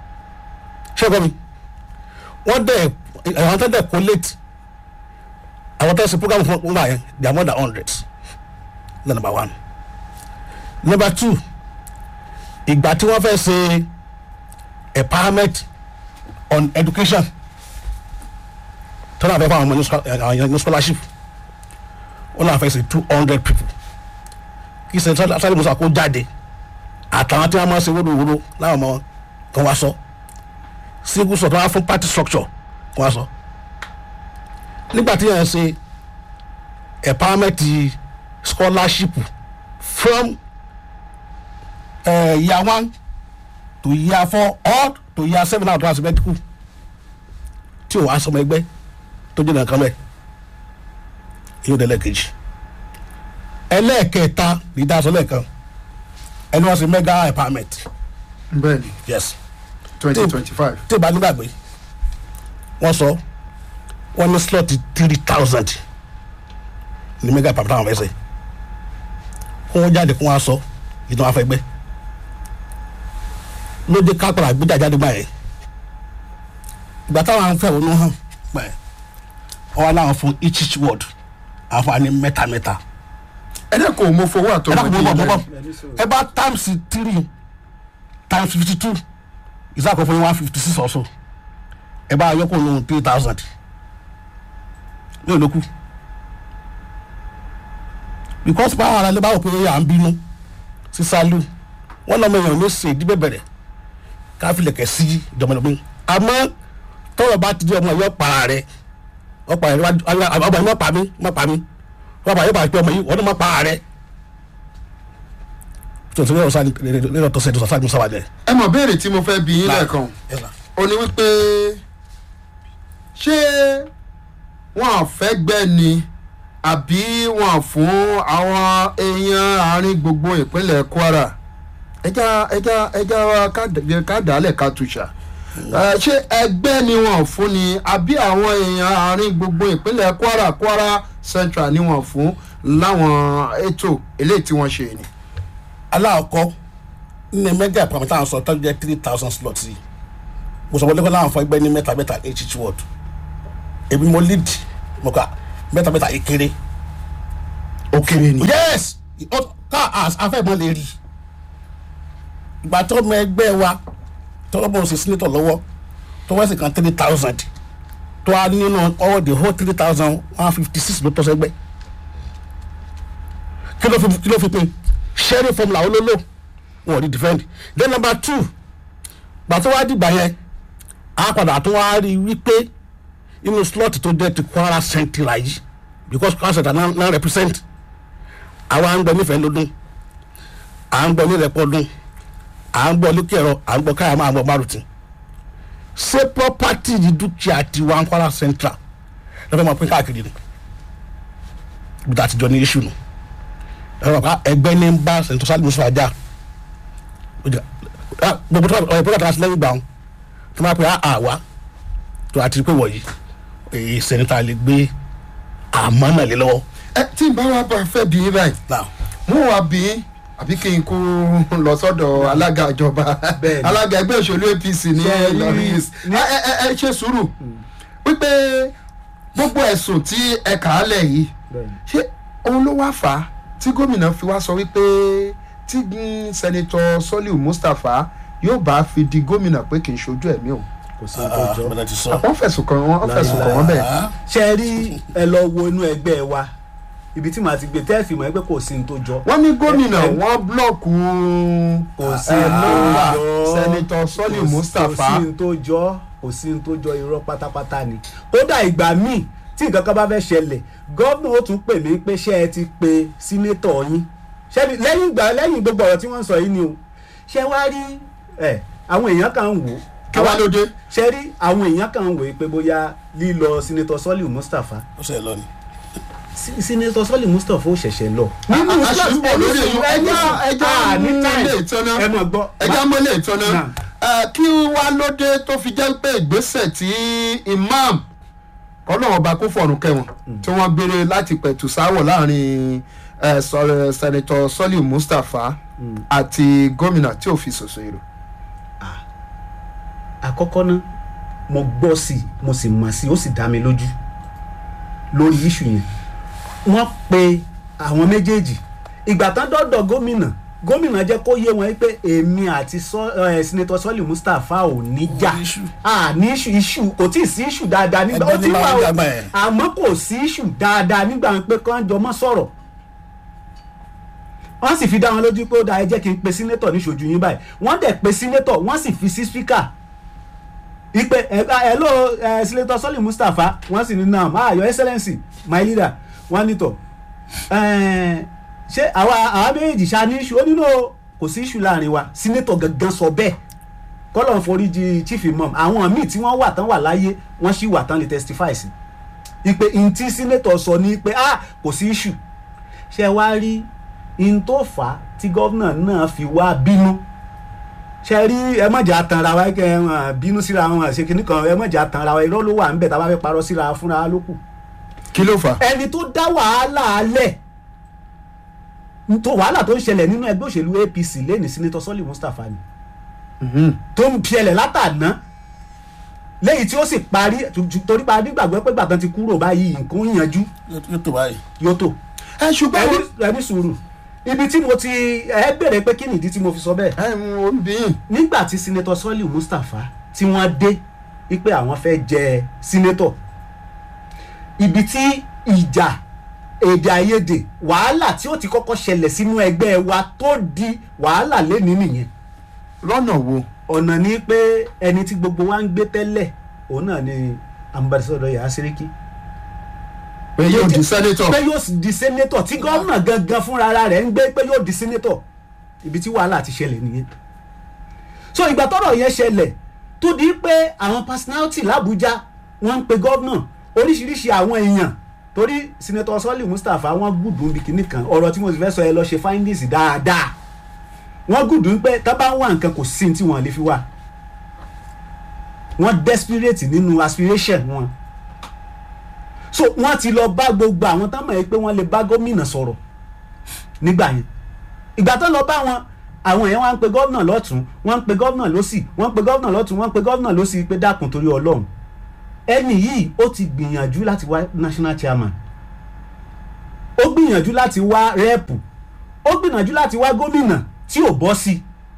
ṣé ọkọ mi wọ́n dẹ̀ àwọn tó dẹ̀ collate àwọn tó ṣe program fún wọn báyẹn they are more than hundreds na number one number two ìgbà tí wọ́n fẹ́ ṣe empowerment on education tọ́lá fẹ́ fún àwọn ọmọ ní scho- eh, àwọn ní scholarship wọ́n náà fẹ́ ṣe two hundred people kí ṣe sáré musa kó jáde àtàwọn tí wọ́n máa ṣe wóróworó láwọn ọmọ kan wá sọ single sọ tó wá fún party structure kan wá sọ nígbà tí yẹn ṣe empowerment scholarship from uh, year one to year four or to year seven out of medical tí o wá sọmọ ẹgbẹ́ tó jẹ́ nǹkan bẹ́ẹ̀ yóò dé lẹ́ẹ̀kejì ẹlẹ́ẹ̀kẹta ní dáa sọ lẹ́ẹ̀kan ẹni wọ́n ṣe mega empowerment bẹ́ẹ̀ ni yes twenty twenty five tí ìbá nígbàgbé wọ́n sọ wọ́n ní slot three thousand ní mega empowerment àwọn fẹ́ ṣe kó wọ́n jáde kó wọ́n á sọ ìtàn afẹ́gbẹ́ lóde kápẹ́rẹ́ àgbéjà jáde gbà yẹn ìgbà táwọn afẹ́ òun hàn pẹ́ wọ́n wá láwọn fún each each word àwọn fún wa ní mẹ́ta mẹ́ta ẹ̀dẹ̀ kò mọ fowó ẹ àtọmọ dákun bọ́ bọ́ bọ́ díẹ̀ ẹ bá times three times fifty two ìsàkó fún yín one fifty six ọ̀ṣọ́ ẹ bá yọkọ̀ lóhun three thousand ní olóku because báwọn ará ilé báwọn pé à ń bínú sí sálú wọn lọmọ èèyàn ló ṣe ìdí bẹ̀bẹ̀rẹ̀ káfílẹ̀kẹ̀ sí ìjọba ìlú àmọ́ tọrọ bá ti di ọmọ yọ para rẹ ọ̀pá rẹ ọmọ yìí má pa mí má pa mí wọ́n bá yóò bá pé ọmọ yìí wọ́n ní má pa rẹ tó tó lọ́wọ́ sáà lẹ́yìn ọ̀tọ̀ sẹ́dọ̀ sáà ní sábà dẹ̀. ẹ mọ̀ béèrè tí mo fẹ́ bí yín lẹ́ẹ̀kan ó ní wípé ṣé wọn à fẹ́ gbẹ́ ni àbí wọn à fún àwọn èèyàn àárín gbogbo ìpínlẹ̀ Kwara ẹja ẹja ẹja wa ká- ká dàálẹ̀ ká tùṣà Eh, ṣé ẹgbẹ́ ni wọn ò fún ni àbí àwọn èèyàn àárín gbogbo ìpínlẹ̀ Kwara Kwara Central ni wọn fún láwọn ètò eléyìí tí wọ́n ṣe ni. aláàkọ́ ní mẹ́gà ìpamọ́ táwọn sọ tọ́jú jẹ́ three thousand slots yìí mo sọ wọlé kọ́ láwọn fọ ẹgbẹ́ ní mẹ́ta mẹ́ta each each word èmi mo lead mo kà mẹ́ta mẹ́ta ìkéré kéré ni. yes Ó- ká afẹ́mọ́ lè rí ìgbà tó ọmọ ẹgbẹ́ wa tọ́wọ́ bọ̀ sí senator lọ́wọ́ tó wá sí kan three thousand tó wá nínú ọwọ́ the whole three thousand one fifty six ló tọ́ sẹ́gbẹ́ kí ló fi kí ló fi pin sharing formula olólo wọn ò rí defend then number two gbà tó wá dìgbà yẹn a padà tó wá rí wípé inú slot tó jẹ́ ti Kwara Central yìí because Kwara Central náà náà represent àwa ń gbọ́ nífẹ̀ẹ́ lọ́dún à ń gbọ́ nílẹ̀pọ̀ ọdún à ń gbọ́ lókèrọ à ń gbọ́ káyà máa gbọ́ márùtì ṣé property yìí dúkìá ti wá ń Kwara Central lọ́fẹ̀ẹ́ máa pín káàkiri ni ibi tá a ti jọ ní iṣu nù ẹ̀rọ pa ẹgbẹ́ ní ń bá sẹ̀ńtọ́ sálẹ̀ mùsùlùmí ajá gbogbo tó ọ̀rọ̀ ìpínlẹ̀ tó wá sí lẹ́yìn gbà wọn tó máa pè á àwa tó a ti rí pé wọ̀nyí èyí sẹ̀ńtà lè gbé àmọ́ náà lé lọ́wọ́. ẹ tí n bá wá bá fẹ́ bí yín báyìí now mo wá bí yín àbí kí n kó lọ sọ́dọ̀ alága ìjọba Bẹ́ẹ̀ni. alága ẹgbẹ́ òṣèlú APC ní Ṣé ẹ rí- Ìlọrin East. ní- ẹ ẹ ẹ ṣe sùúrù wípé gbogbo ẹ̀sùn tí ẹ kà á lẹ̀ yìí ṣé òun ló wá fà á tí gómìnà fi wá sọ wípé tí mm, sẹ́nitọ́ Soliu Mustapha yóò bá fi di gómìnà pé kì í ṣojú ẹ̀mí o kò sí nǹkan jọ. bẹ́ẹ̀ ti sọ. wọ́n fẹ̀sùn kàn wọ́n fẹ̀sùn kàn wọ́n bẹ́ẹ̀. ṣe é rí ẹ lọ wo inú ẹgbẹ́ wa ibi tí màá ti gbé tẹ́ẹ̀fì mọ́ ẹgbẹ́ kò sí ní tó jọ. wọ́n ní gómìnà ẹ- ẹ- wọ́n búlọ̀kù kò sí ẹ, ní tó nọ́mbà jọ. sẹ́nitọ́ Soliu Kò sí- Mustapha kò sí ní tó jọ kò sí ní tó jọ irọ́ pátápátá ni. kódà ìgbà míì tí nǹkan kan bá fẹ́ ṣẹlẹ̀ gómìnà ó tún pè mí pé ṣé ẹ ti pe sínétọ̀ yín ṣebí lẹ́yìn ìgbà lẹ́yìn gbogbo ọ̀rọ̀ tí wọ́n ń sọ yìí ni o ṣé wá rí ẹ àwọn èèyàn kan ń wò ó kí wá ló dé. ṣe rí àwọn èèyàn kan ń wò ó pé bóyá lílọ sínétọ̀ Soliu Mustapha ó ṣe lọ ni. sí- sínétọ̀ Soliu Mustapha ó ṣẹ̀ṣẹ̀ lọ. a- a ṣì ń bọ̀ lórí èyí. ẹjọ́ ẹjọ́ ẹjọ́ ní mú time ilé ìtọ́nà. ẹ mọ̀ gbọ́. ẹjọ́ mọ́lẹ̀ ìtọ́nà Náà. Ẹ, kí wá ló dé tó fi jẹ́ pé ìgbésẹ̀ tí imam kọ́lọ́wọ́n ọba kó fọ̀rùn kẹwọn tí wọ́n gbére láti pẹ̀tù sáwọ̀ láàrin ẹ, sọ- sẹ́nitọ́ Soliu Mustapha àti gómìnà tí ò fi ṣòṣò èrò. àkọ́kọ́ ná mo gbọ́ sí i mo sì mọ̀ sí i ó sì dá mi lójú lórí iṣu yẹn wọ́n pe àwọn méjèèjì ìgbà tán dọ́dọ̀ gómìnà gómìnà jẹ́ kó yé wọn pé èmi àti sọ- ẹ, senator Soliu Mustapha ò ní jà ní issue. à ní iṣu iṣu kò tí ì sí iṣu dáadáa nígbà Ẹgbẹ́ ó ti ní wà máa ń o dàgbà ẹ̀. àmọ́ kò sí iṣu dáadáa nígbà pé kán jọ mọ́ sọ̀rọ̀ wọ́n sì fi dá wọn lójú pé ó dáa ẹ jẹ́ kí n pe sínétọ̀ níṣojú yín báyìí wọ́n dẹ̀ pe sínétọ̀ wọ́n sì fi sí spíkà ipe hello uh, senator Soliu Mustapha wọ́n sì ní náà ah your excellency my leader wọ́n ní tọ̀ eh, ṣé àwa àwa méjèèjì ṣá ní iṣu ó nínú kò sí iṣu láàrin wa sínétọ̀ gangan sọ bẹ́ẹ̀ kọ́lọ̀ ń foríjì chief imam àwọn míì tí wọ́n wà tán wà láyé wọ́n sì wà tán lè testify sí ipe ntí sínétọ̀ sọ ní pé ah kò sí iṣu ṣe wá rí in tó fà á tí gọ́vnà náà fi wá bínú ṣe rí ẹ mọ̀jà tanra wa kẹ ẹ hàn bínú síra wọn ṣe kìnnì kan ẹ mọ̀jà tanra wa irọ́ ló wà ń bẹ̀ tá a bá fẹ́ parọ́ síra wa fúnra wa ló kù. kí ló fà á. ẹni tó dá wàhálà alẹ̀ tó wàhálà tó ń ṣẹlẹ̀ nínú ẹgbẹ́ òṣèlú APC lẹ́ni Senator Soliu Mustapha ni Mhm. tó ń ṣẹlẹ̀ látàná lẹ́yìn tí ó sì parí torí pa nígbàgbọ́ pé gbàtàn ti kúrò báyìí nǹkan ń yanjú yóò tó báyìí. yóò tó ẹ ṣùgbọ́n ẹni ẹni sùúrù ibi tí mo ti ẹ bèrè pé kí nìdí tí mo fi sọ bẹ́ẹ̀ ẹ mo ń bí yín. nígbà tí Senator Soliu Mustapha tí wọ́n dé wípé àwọn fẹ́ jẹ sínétọ̀ ibi tí ìjà èdè àìyedè wàhálà tí ó ti kọ́kọ́ ṣẹlẹ̀ sínú ẹgbẹ́ wa tó di wàhálà lénìí nìyẹn lọ́nà wo. ọ̀nà ni pé ẹni tí gbogbo wa ń gbé tẹ́lẹ̀ òun náà ni ambassador Yahya Seriki pé yóò di sẹ́nétọ̀. pé yóò di sẹ́nétọ̀ tí gómìnà gangan fúnra ara rẹ̀ ń gbé pé yóò di sẹ́nétọ̀ ibi tí wàhálà ti ṣẹlẹ̀ nìyẹn so ìgbà tọ́rọ̀ yẹn ṣẹlẹ̀ tó di pé àwọn personality l'Abuja wọ́n ń pe gómìnà oríṣiríṣi àwọn èèyàn torí senator Soliu Mustapha wọ́n gùdùn bí kinní kan ọ̀rọ̀ tí mo sì fẹ́ sọ ẹ lọ ṣe findings dáadáa wọ́n gùdùn pé tá bá ń wá nǹkan kò sí ní tí wọ́n lè fi wá wọ́n desperate nínú aspiration wọn so wọ́n ti lọ bá gbogbo àwọn tán mọ̀ ẹ́ pé wọ́n lè bá gómìnà sọ̀rọ̀ nígbà yẹn ìgbà tó lọ bá wọn àwọn èèyàn wá ń pe gómìnà lọ́tún wọ́n ń pe gómìnà lọ́sì wọ́n ń pe gómìnà lọ́tún wọ́n ń pe gómìnà lọ́sì pé dákun torí ọlọ́run ẹni yìí ó ti gbìyànjú láti wá national chairman ó gbìyànjú láti wá rẹ́ẹ̀pù ó gbìyànjú láti wá gómìnà tí ò bọ́ sí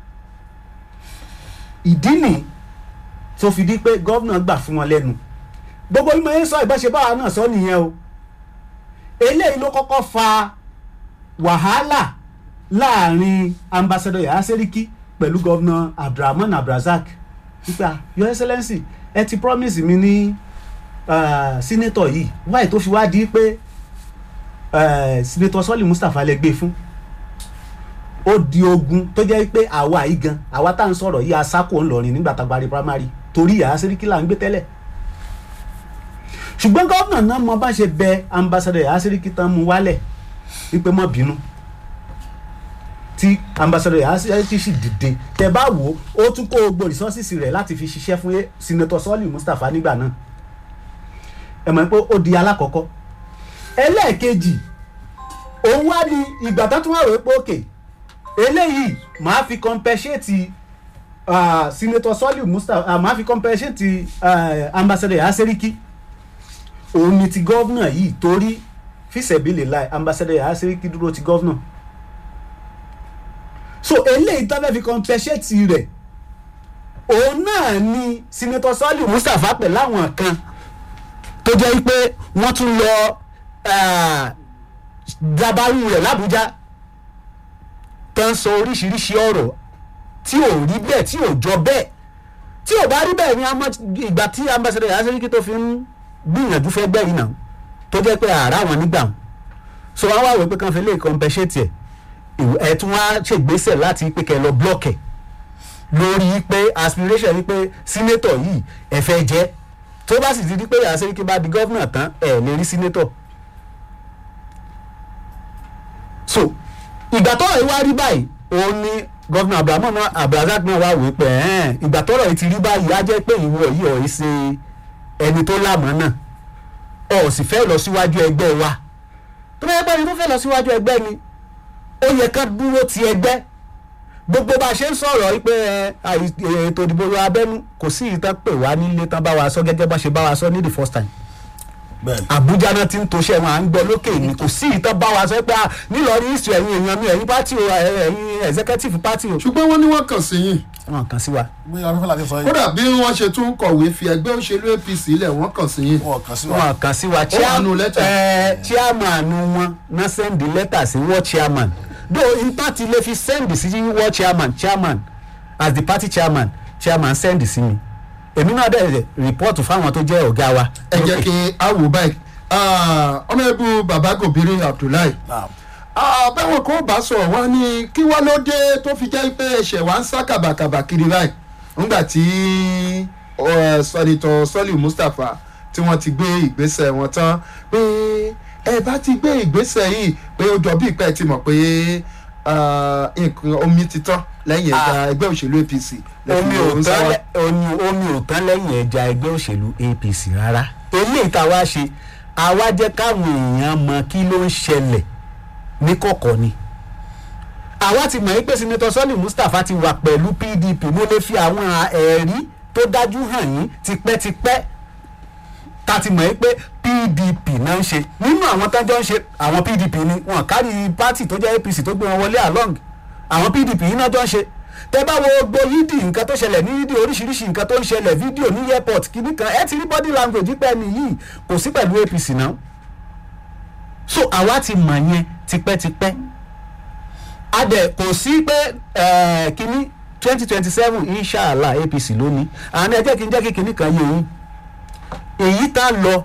ìdí nìyí tó fi di pé gómìnà gbà fún wọn lẹ́nu gbogbo bí mo ń sọ ìbáṣe báwa náà sọ nìyẹn o eléyìí ló kọ́kọ́ fa wàhálà láàrin ambassador yahya seriki pẹ̀lú gọ́vnà abdulrahman abdulrasaq nípa your excellency ẹ ti promise mi ní uh, senator yìí wáyé tó fi wá di pé uh, senator sọ́ọ̀lì mustapha lè gbé fún ó di ogun tó jẹ́ pé àwa yìí gan àwa tá à ń sọ̀rọ̀ yìí asákò ńlọrin nígbà tá a parí primary torí yahya seriki là ń gbé tẹ́lẹ̀ ṣùgbọ́n gómìnà náà mo bá ṣe bẹ ambassador yahya seriki tán mu wálẹ̀ wípé mọ́ bínú tí ambassador yahya seriki sì dìde tẹ bá wò ó ó tún kó gbogbo resources rẹ̀ láti fi ṣiṣẹ́ fún senator sọ́ọ̀lì mustapha nígbà náà ẹ mọ̀ pé ó di alákọ̀ọ́kọ́ ẹlẹ́ẹ̀kejì òun wá ní ìgbà tó tún wà wípé òkè eléyìí màá fi compensate uh, senator sọ́ọ̀lì mustapha uh, màá fi compensate uh, ambassador yahya seriki òun ni ti gọ́vnà yìí torí fìṣẹ̀bílẹ̀ láì ambassador yahya seriki dúró ti gọ́vnà so eléyìí tó fẹ́ fi compensate rẹ̀ òun náà ni senator sọ́ọ̀lì mustapha pẹ̀lú àwọn kan tó jẹ́ pé wọ́n tún lọ dabaru rẹ̀ làbújá tó ń sọ oríṣiríṣi ọ̀rọ̀ tí ò rí bẹ́ẹ̀ tí ò jọ bẹ́ẹ̀ tí ò bá rí bẹ́ẹ̀ ni ìgbà tí ambassador yahya seriki tó fi ń gbìyànjú fẹ́ gbẹ́ yìí náà tó jẹ́ pé àárá wọn nígbà wọn so wọn wá wò pé kàn fi lè compensate ẹ̀ ẹ̀ tún wá ṣègbésẹ̀ láti pé kẹ́ lọ block ẹ̀ lórí pé aspiration ni pé senator yìí ẹ̀ fẹ́ jẹ́ tó bá sì ti di pé yàrá sẹ́ríkì bá di gọ́vnà tán ẹ̀ lè rí senator so ìgbà tọ́rọ̀ yìí wá rí báyìí òun ni gọ́vnà abrahamu abdulrasaq náà wá wò pé ìgbà tọ́rọ̀ yìí ti rí báyìí á jẹ́ pé ìwọ yìí ọ̀ yìí ṣe ẹni tó lámọ̀ náà ọ̀ sì fẹ́ lọ síwájú ẹgbẹ́ wa tó bá yẹ pé ẹni tó fẹ́ lọ síwájú ẹgbẹ́ ni ó yẹ ká dúró ti ẹgbẹ́ gbogbo bá a ṣe ń sọ̀rọ̀ pé ètò ìdìbò abẹ́nú kò sí ìtàn pè wá nílé tán bá wa sọ gẹ́gẹ́ bá ṣe bá wa sọ ní the first time Àbújá náà ti ń toṣẹ́ wọn à ń gbọ́ lókè ní kò sí ìtàn bá wa sọ pé nílọrin ìsù ẹ̀yin èèyàn mi ẹ̀yin pátì o ẹ̀yin executive party o. ṣùgbọ́n wọ́n ní wọ́n kàn sí yín wọn kàn sí wa. bí afẹ́fẹ́ láti sọ yìí. kódà bí wọ́n ṣe tún kọ̀wé fi ẹgbẹ́ òṣèlú APC lẹ̀ wọ́n kàn sí yín. wọn kàn sí wa. wọn kàn sí wa wà nù lẹ́tà. ẹ chairman wọn náà sẹ́ndì lẹ́tà sí wọ́n chairman though ipa ti lè fi sẹ́ndì sí wọ́n chairman chairman as the party chairman chairman sẹ́ndì sí mi èmi náà dẹ̀ rìpọ́ọ̀tù fáwọn tó jẹ́ ọ̀gá wa. ẹ jẹ́ kí a wò báyìí ọmọ ẹbú baba gòbìrì Abdullahi Naam. báwọn kan bá sọ̀rọ̀ wá ní kí wá ló dé tó fi jẹ́ pé ẹ̀ṣẹ̀ wá ń sá kàbàkàbà kiri báyìí nígbà tí sọ̀rìtọ̀ sọ́lì Mustapha tí wọ́n ti gbé ìgbésẹ̀ wọn tán pé ẹ bá ti gbé ìgbésẹ̀ yìí pé ó jọ bí ìpẹ́ ti mọ̀ pé nǹkan omi ti tán lẹ́yìn ẹ̀ka ẹgbẹ́ òṣèlú APC omi ò tán lẹ- omi omi ò tán lẹ́yìn ẹja ẹgbẹ́ òṣèlú APC rárá eléyìí tá a wá ṣe àwa jẹ́ káwọn èèyàn mọ kí ló ń ṣẹlẹ̀ ní kọ̀kọ̀ ni àwa ti mọ̀ pé sinetọ sọ́ọ̀lì Mustapha ti wà pẹ̀lú PDP mo lè fi àwọn ẹ̀rí tó dájú hàn yín tipẹ́tipẹ́ ta ti mọ̀ pé PDP náà ń ṣe nínú àwọn tájọ́ ń ṣe àwọn PDP ni wọn kárí pátì tó jẹ́ APC tó gbé wọn wọlé along àwọn PDP yìí náà jọ ń ṣe tẹ bá wo gbogbo yídì nǹkan tó ṣẹlẹ̀ ní yídì oríṣiríṣi nǹkan tó ń ṣẹlẹ̀ fídíò ní airport kìíní kan ẹ ti rí body language pẹ́ ni yìí kò sí pẹ̀lú APC náà so àwa ti mọ̀ yẹn tipẹ́tipẹ́ a dẹ̀ kò sí pé eh, kínní twenty twenty seven inshallah APC lónìí àní ẹ jẹ́ kí n jẹ́ kí kínní kan yé yín èyí tá a lọ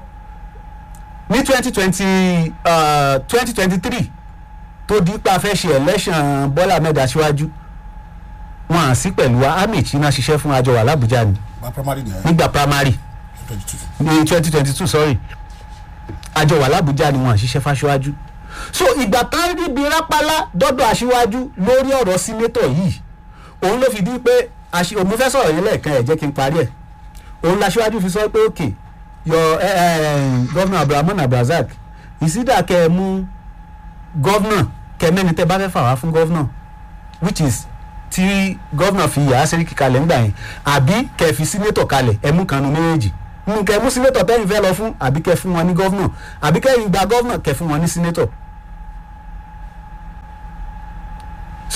ní twenty twenty twenty twenty three tó di pa fẹ́ ṣe election Bọ́lá Ahmed Aṣíwájú wọn à sí pẹ̀lú wa ahmed china ṣiṣẹ́ fún àjọ wà lábújá ni gba primary nìyẹn nígbà primary twenty two. ní twenty twenty two sorry àjọ wà lábújá ni wọn à ṣiṣẹ́ fáṣíwájú so ìgbà tán ríbi rápálá dọ́dọ̀ aṣíwájú lórí ọ̀rọ̀ sínétọ̀ yìí òun ló fi di pé aṣí òun fẹ́ sọ̀rọ̀ yẹn lẹ́ẹ̀kan ẹ̀ jẹ́ kí n parí ẹ̀ òun laṣíwájú fi sọ pé òkè yọ gọ́vnà abdulrahman abdulrasaq ìsídà kẹ́ ẹ mú gọ́vnà kẹ́ mẹ́ni tẹ́ bá fẹ́ fà wá fún gọ́vnà which is tí gọ́vnà fi yàrá sẹ́ríkì kalẹ̀ ńgbà yẹn àbí kẹ́ fi sínétọ̀ kalẹ̀ ẹ mú kanu méjèèjì nù kẹ́ mú sínétọ̀ tẹ́yìn fẹ́ lọ fún àbí kẹ́ fún wọn ní gọ́vnà àbí kẹ́ gba gọ́vnà kẹ́ fún wọn ní sínétọ̀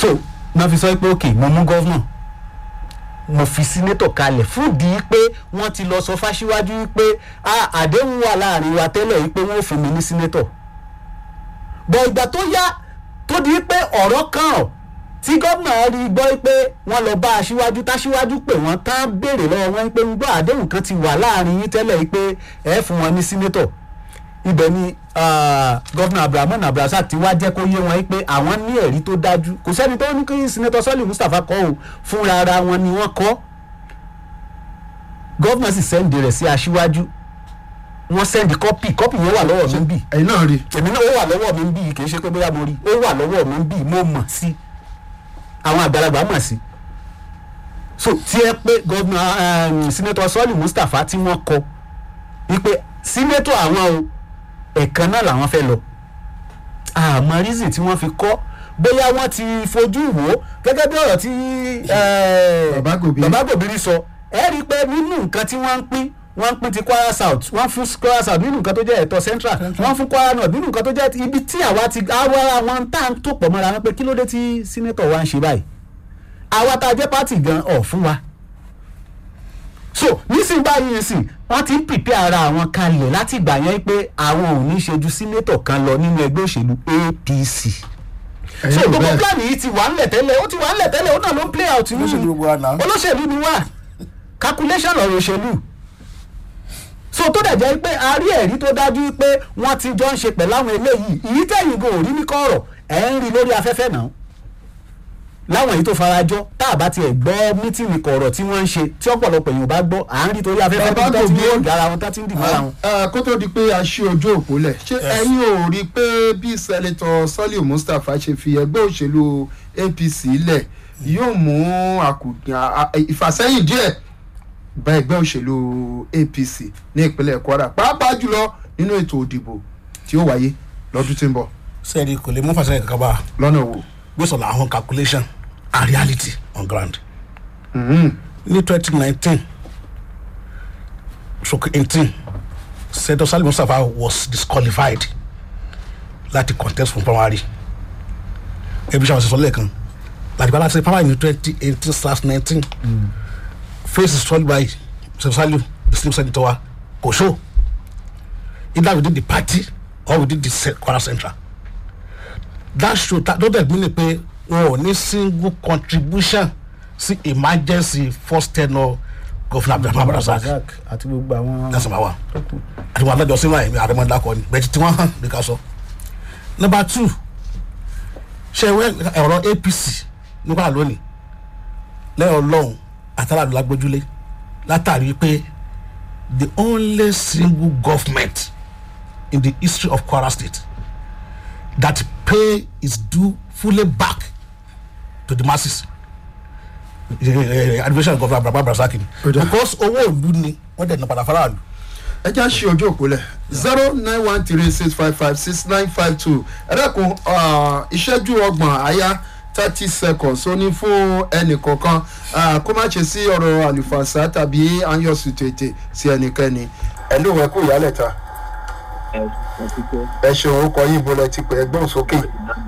so náà fi sọ pé ok mo mú gọ́vnà mo fi sínétọ̀ kalẹ̀ fúndì pé wọ́n ti lọ sọ fáṣíwájú pé ah, àdéhùn wà láàrin wa tẹ́lẹ̀ yìí pé wọ́n ò fún mi ní sínétọ̀ bọ̀ ìgbà tó yá tó di pé ọ̀rọ̀ kan ọ̀ tí gómìnà rí gbọ́ pé wọ́n lọ bá aṣíwájú táṣíwájú pé wọ́n tán béèrè lọ́wọ́ wọn pé ń gbọ́ àdéhùn kan ti wà láàrin yín tẹ́lẹ̀ yìí pé ẹ fún wọn ní sínétọ̀ ibẹ̀ ni ah, gómìnà abdulrahman abdulrasaq ti wá jẹ́ kó yé wọn pé àwọn ní ẹ̀rí tó dájú kò sẹ́ni tó ní kí sínétọ̀ sọ́ọ̀lì mustapha kọ́ o fúnra ara wọn ni wọ́n kọ́ gómìnà sì sẹ́ǹdì rẹ̀ sí aṣíwájú wọ́n sẹ́ǹdì kọ́pì kọ́pì yẹn wà lọ́wọ́ mi bì ẹ̀yin náà rí èmi náà ó wà lọ́wọ́ mi bì kì í ṣe pé bóyá mo rí ó wà lọ́wọ́ mi bì mo mọ̀ sí àwọn àgbàlagbà mọ̀ sí so tí ẹ pé gómìnà um, sínétọ̀ sọ́ọ̀lì mustapha tí wọ́n kọ wípé sínétọ̀ àwọn o ẹ̀kan náà làwọn fẹ́ lọ àmọ́ reason tí wọ́n fi kọ́ bóyá wọ́n ti fojú wò ó gẹ́gẹ́ bí ọ̀rọ̀ tí eh, Bàbá Gòbírí. bàbá gòbírí sọ ẹ rí i pé nínú nǹkan tí wọ́n ń pín wọ́n ń pín ti kwara south wọ́n fún kwara south nínú nǹkan tó jẹ́ ẹ̀tọ́ central wọ́n fún kwara north nínú nǹkan tó jẹ́ ibi tí àwa ti àwa wọn tá à ń tó pọ̀ mọ́ra wọn pé kí ló dé tí sínétọ̀ wa ń ṣe báyìí àwa tá a jẹ́ pátì gan ọ̀ fún wa so nísìnyí báyìí nísìn wọ́n ti ń pìpẹ́ ara àwọn kalẹ̀ láti ìgbà yẹn pé àwọn ò ní ṣe ju sínétọ̀ kan lọ nínú ẹgbẹ́ òṣèlú apc so ẹ̀yin ò gbogbo bẹ́ẹ̀ plan yìí ti wà ńlẹ̀ tẹ́lẹ̀ ó ti wà ńlẹ̀ tẹ́lẹ̀ ó náà ló ń play out nínú olóṣèlú gbogbo wa náà. olóṣèlú ni wà calculation ọ̀rọ̀ òṣèlú so tó dẹ̀ jẹ́ pé a rí ẹ̀rí tó dájú pé wọ́n ti jọ ń ṣe pẹ̀lú àwọn eléyìí ìyí tẹ̀yìn gan ò rí ní kọ̀rọ̀ ẹ̀ ń rí lórí afẹ́fẹ́ náà láwọn èyí tó farajọ tá a bá tiẹ̀ gbọ́ mítìnì kọ̀rọ̀ tí wọ́n ń ṣe tí ọ̀pọ̀lọpọ̀ èèyàn bá gbọ́ à ń rí torí afẹ́fẹ́ Bàbá tó ti ń Gòbírí. gbé ara wọn tó ti ń dì mọ́ra wọn. Ah, kó tó di pé a ṣí ojú òpó lẹ̀ ṣé ẹ̀yin ò rí i pé bí sẹ́lẹ̀tọ̀ sọ́lì mustapha ṣe fi ẹgbẹ́ òṣèlú apc lẹ̀ yóò mú àkùdà à- ìfàsẹ́yìn díẹ̀ bá ẹgbẹ́ òṣèlú apc ní ìpínlẹ̀ kwara pàápàá jùlọ nínú ètò òdìbò tí ó wáyé lọ́dún tí ń bọ̀ sẹ́ẹ̀rì kò lè mú fàṣẹ kankan bá lọ́nà wo. based on our own calculation and reality on ground. Mhm. ní twenty nineteen stroke eighteen senator salim mustapha was disqualified láti contest fún primary ẹbí sàwọn sísọ lẹ́ẹ̀kan láti bá láti primary ní twenty eighteen slash nineteen face is solved by senator salim the slim senator wa kò show either within the party or within the se- kwara central that show that don't that mean pé wọn ò ní single contribution sí emergency first tenor governor abdulrahman abdulrasaq Razak àti gbogbo àwọn. that's number one àti wọn adájọ sínú àyẹ̀mí àrẹmọdàkọ ni bẹ́ẹ̀ tí wọ́n hàn ní ká sọ. number two ṣe ìwé ẹ̀rọ apc nípa lónìí lẹ́yìn ọlọ́run àtàrà lágbójúlé látàrí pé the only single government in the history of kwara state that pay its due fully back to the masses administration governor abraham abdulrasaq ni Ó dáa. because owó ìlú ni wọ́n dẹ̀ ní padà faraàlú ẹ já ṣe ojú òpó lẹ̀ zero nine one three six five five six nine five two ẹ dẹ́kun ah, ìṣẹ́jú ọgbọ̀n àyá thirty seconds ó ní fún ẹnì kọ̀ọ̀kan ah, kó má ṣe sí ọ̀rọ̀ àlùfàṣà tàbí àyànṣù tètè sí ẹnikẹ́ni ẹ ló wẹ kó ìyálẹ̀ ta ẹ ṣeun orúkọ yìí bọ́lẹ̀ ti pẹ̀ ẹgbọ́n sókè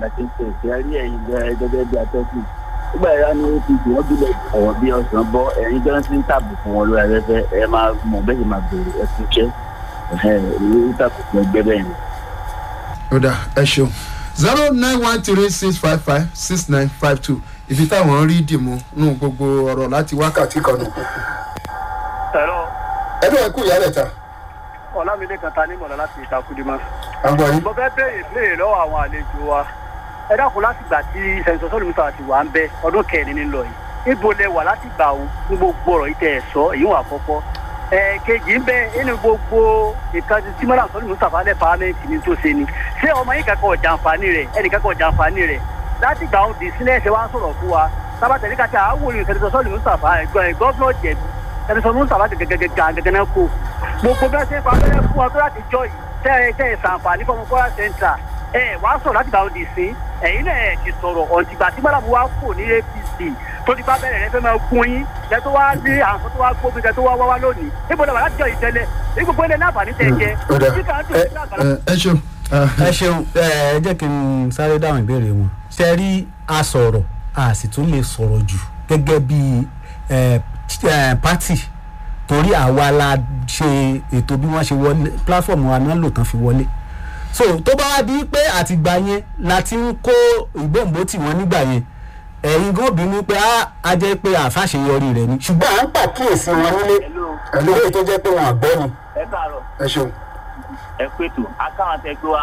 nígbà yẹn ní apc wọn bílẹ̀ ọ̀wọ́ bí ọ̀sán bọ́ ẹ̀yin tó ń ti ń tàbùkù wọn lórí afẹ́fẹ́ ẹ máa mọ̀ bẹ́ẹ̀ sì máa bèrè ẹ fi ṣẹ́ ẹ̀ ẹ̀ tàbùkù ẹgbẹ́ bẹ́ẹ̀ ni. ó dà ẹ ṣeun zero nine one three six five five six nine five two ibi táwọn rí dìmú nù gbogbo ọ̀rọ̀ láti wákàtí kan nù. ẹ̀rọ ẹ ló wẹ kó ìyálẹ̀ ta ọ̀làmídé kan ta ní mọ̀lá láti ìtakùdímọ̀. àgbọ̀ yìí. mo fẹ́ béèrè béèrè lọ́wọ́ àwọn àlejò wa ẹ dákun láti gbà tí sẹ́ńsọ̀ sọ́ọ̀lù mùsàlá ti wà ń bẹ ọdún kẹrin ní lọ yìí níbo lẹ wà láti gbà òun ní gbogbo ọ̀rọ̀ yìí tẹ̀ ẹ̀ sọ èyí wà kọ́kọ́ ẹ kejì ń bẹ nínú gbogbo nǹkan tí símọ́lá sọ́ọ̀lù mùsàlá lẹ̀ pàmẹ́ǹtì ní tó ṣe ni ṣé ọmọ yìí kankan ọ̀jà àǹfààní rẹ̀ ẹnì kankan ọ̀jà àǹfààní rẹ̀ láti gbà òun dì sílẹ̀ ẹ̀ṣẹ̀ wá ń sọ̀rọ̀ fún wa sábàtẹ̀ nígbà tí àwọn olùyìn sẹ́ńsọ̀ sọ́ọ̀lù mùsàlá gọ́ọ̀nà jẹ̀bi sẹ́ńsọ̀ mùsàlá gẹ́gẹ́gẹ́gẹ́ náà kó gbogbo bẹ́ẹ̀ ṣe ń fa abẹ́rẹ́ fún wa tó láti jọ yìí tẹ́ ẹ tẹ́ ẹ sàǹfààní fọmọ kwara central ẹ wàá sọ̀rọ̀ láti gbà òdì sí ẹ̀yin náà ẹ̀ ti sọ̀rọ̀ ọ̀ǹtìgbà tí mọ́làmù wa kò ní apc tó ti bá bẹ̀rẹ̀ rẹ fẹ́ máa gún yín lẹ tó wá ní àwọn tó wá gbógun tẹ tó wá wá wá lónìí níbo lọ wà láti jọ yìí tẹ́lẹ̀ ní gbogbo ilẹ̀ náà fàní tẹ̀ jẹ ó dà tí kà ń dùn sí àgbàlá ẹ ẹ ṣeun. ẹ ṣeun ẹ ẹ jẹ́ kí n sáré dáhùn ìbéèrè wọn ṣe rí asọ̀rọ̀ a sì tún lè sọ̀rọ̀ jù gẹ́gẹ́ bí eh, eh, party torí àwa la ṣe ètò bí wọ́n ṣe wọlé platform wa náà lò tán fi wọlé so tó bá wá di pé àtìgbà yẹn la ti ń kó ìgbòǹgbò tì wọ́n nígbà yẹn ẹ̀yin gan bínú pé á á jẹ́ pé àfàṣeyọrí rẹ̀ ni ṣùgbọ́n à ń pàkíyèsí wọn nílé Hello. lórí tó jẹ́ pé wọn àgbọ́ ni. ẹ káàárọ̀ ẹ ṣeun ẹ pètò akáwọn tẹ gbé wa.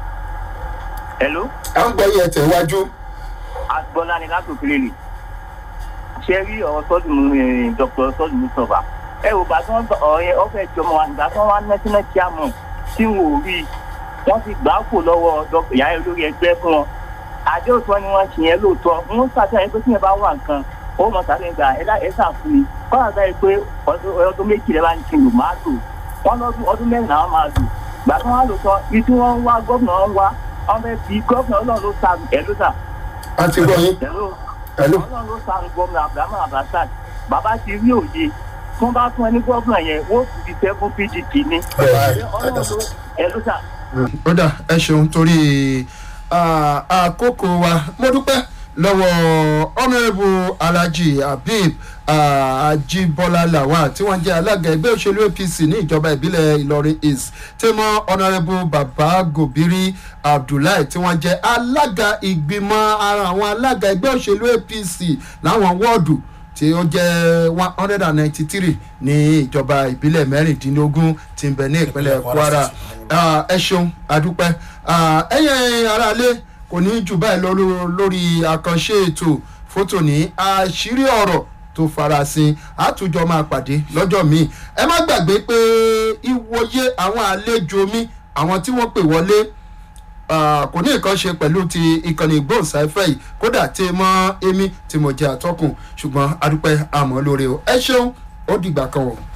hello à ń gbọ́ yẹ tẹ̀ wájú agbọ́lá ni látòkèlè lè ṣe rí ọ̀rọ̀ sọ́dún mu dr sọ́dún mustapha ẹ wò bá tí wọ́n ọ̀rọ̀ yẹn ọ̀fẹ́ jọmọ wa ìgbà tí wọ́n wá nẹ́tínẹ́ chairman tí wọn ò rí i wọ́n ti gbà á kò lọ́wọ́ dr ìyá olórí ẹgbẹ́ fún wọn àjọ òtún ni wọ́n ṣe yẹn lóòótọ́ wọ́n ṣàtìlẹ́yìn pé tí yẹn bá wà nǹkan ó mọ̀ sáré gbà ẹ lá- ẹ sàfún mi kọ́nà báyìí pé ọdún ọdún méjì lẹ́ bá ń kiri máa lò wọ́n lọ́dún ọdún mẹ́rin làwọn máa lò gbà tí wọ́n á lò tán ibi tí wọ́n ń wá gómìnà ń wá wọ́n fẹ́ fi gómìnà ọlọ́run ló sa ẹ̀ ló sà a ti gbọ́ yín Hello. Hello. ọlọ́run ló sáré gómìnà abrahamu abdulrasaq bàbá ti rí òye tí wọ́n bá fún ẹni gómìnà yẹn wọ́n sì fi tẹ́ fún pdp ní. ọlọ́run ló ẹ ló sà. ó dà ẹ ṣeun torí ah, àkókò wa mo dúpẹ́ lọ́wọ́ honourable alhaji habib ah, ajibola lawal tí wọ́n jẹ́ alága ẹgbẹ́ òṣèlú apc ní ìjọba ìbílẹ̀ ìlọrin east tí mọ́ honourable baba gobiri abdullahi tí wọ́n jẹ́ alága ìgbìmọ̀ ara àwọn alága ẹgbẹ́ òṣèlú apc láwọn wọ́ọ̀dù tí ó jẹ́ one hundred and ninety three ní ìjọba ìbílẹ̀ mẹ́rìndínlógún tí ń bẹ ní ìpínlẹ̀ kwara Ah, ẹ ṣeun adúpẹ́ Ah, ẹ̀yin aráalé kò ní jù báyìí lọ ló- lórí àkànṣe ètò fótó ní àṣírí ọ̀rọ̀ tó farasin àtúnjọ máa pàdé lọ́jọ́ míì ẹ má gbàgbé pé ìwòye àwọn àlejò mi àwọn tí wọ́n pè wọlé Ah, kò ní nǹkan ṣe pẹ̀lú ti ìkànnì ìgbóhùnsáfẹ́ yìí kódà tí mọ́ èmi tí mo jẹ́ àtọ́kùn ṣùgbọ́n adúpẹ́ àmọ́ lóore o ẹ ṣeun ó dìgbà kan o.